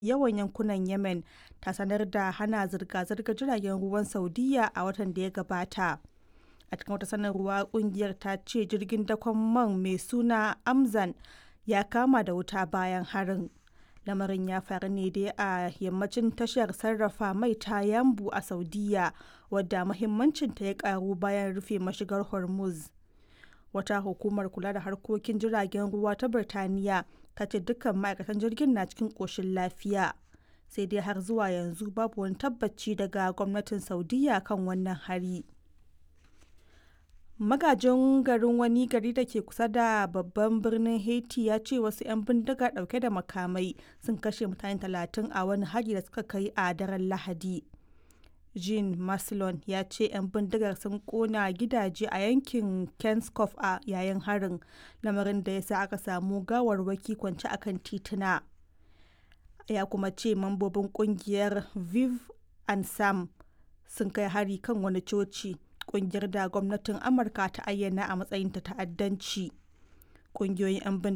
yawan yankunan Yemen ta sanar da hana zirga-zirgar jiragen ruwan Saudiyya a watan da ya gabata. A cikin wata sanarwa, kungiyar ta ce jirgin dakon man mai suna Amzan ya kama da wuta bayan harin. Lamarin ya faru ne dai a yammacin tashar sarrafa mai ta Yanbu a Saudiyya, wadda muhimmancinta ya karu bayan rufe mashigar Hormuz. Wata hukumar kula da harkokin jiragen ruwa ta Birtaniya ta ce dukkan ma'aikatan jirgin na cikin ƙoshin lafiya. Sai dai har zuwa yanzu babu wani tabbaci daga gwamnatin Saudiyya kan wannan hari. Magajin garin wani gari da ke kusa da babban birnin Haiti ya ce wasu 'yan bindiga dauke da makamai sun kashe mutane talatin a wani hari da suka kai a daren Lahadi. Jean Maslon ya ce 'yan bindigar sun kona gidaje a yankin Kenskoff a yayin harin, lamarin da ya sa aka samu gawarwaki kwance akan tituna. Ya kuma ce mambobin kungiyar Viv and Sam sun kai hari kan wani coci. kungiyar da gwamnatin amurka ta ayyana a matsayin ta ta'addanci ƙungiyoyin 'yan